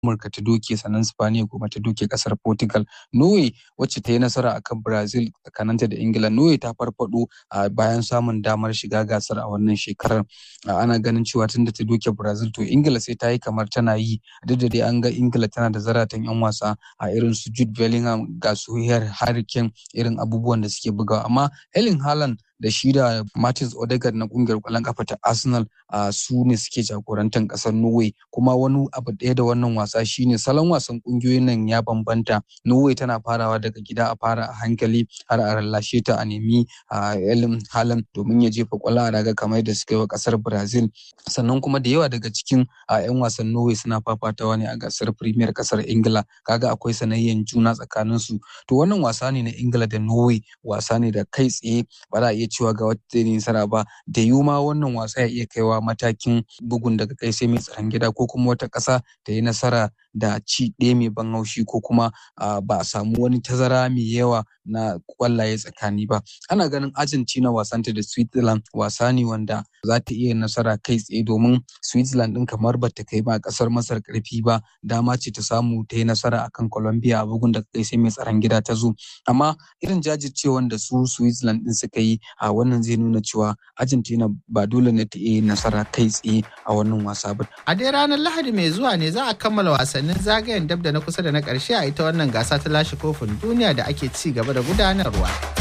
Amurka ta doke sannan Spaniya kuma ta doke kasar Portugal. Norway wacce ta yi nasara akan Brazil tsakaninta da Ingila. Norway ta farfado a bayan samun damar shiga gasar a wannan shekarar. Ana ganin cewa tun da ta doke Brazil to Ingila sai ta yi kamar tana yi duk da dai an ga Ingila tana da zaratan 'yan wasa a irin su Jude Bellingham ga su Harry Kane irin abubuwan da suke bugawa amma Erling Haaland da shi da Martins Odegaard na kungiyar kwallon kafa ta Arsenal a su ne suke jagorantar kasar Norway kuma wani abu ɗaya da wannan wasa shine salon wasan kungiyoyin nan ya bambanta Norway tana farawa daga gida a fara a hankali har a rallashe ta a nemi a Erling Haaland domin ya jefa kwallo a raga kamar da suka yi wa kasar Brazil sannan kuma da yawa daga cikin a 'yan wasan Norway suna fafatawa ne a gasar Premier kasar Ingila kaga akwai sanayyan juna tsakanin su to wannan wasa ne na Ingila da Norway wasa ne da kai tsaye ba za a iya cewa ga wata zai nasara ba da yiwu ma wannan wasa ya iya kaiwa matakin bugun daga kai sai mai tsaron gida ko kuma wata ƙasa ta yi nasara da ci ɗaya mai ban haushi ko kuma ba a samu wani tazara mai yawa na kwallaye tsakani ba ana ganin argentina wasanta da switzerland wasa ne wanda za ta iya nasara kai tsaye domin switzerland ɗin kamar ba ta kai ba ƙasar masar ƙarfi ba dama ce ta samu ta yi nasara akan colombia a bugun daga kai sai mai tsaron gida ta zo amma irin jajircewan da su switzerland ɗin suka yi a wannan zai nuna cewa argentina ba dole ne ta iya nasara kai tsaye a wannan wasa ba a dai ranar lahadi mai zuwa ne za a kammala wasannin zagayen dab da na kusa da na ƙarshe a ita wannan gasa ta lashe kofin duniya da ake ci gaba da gudanarwa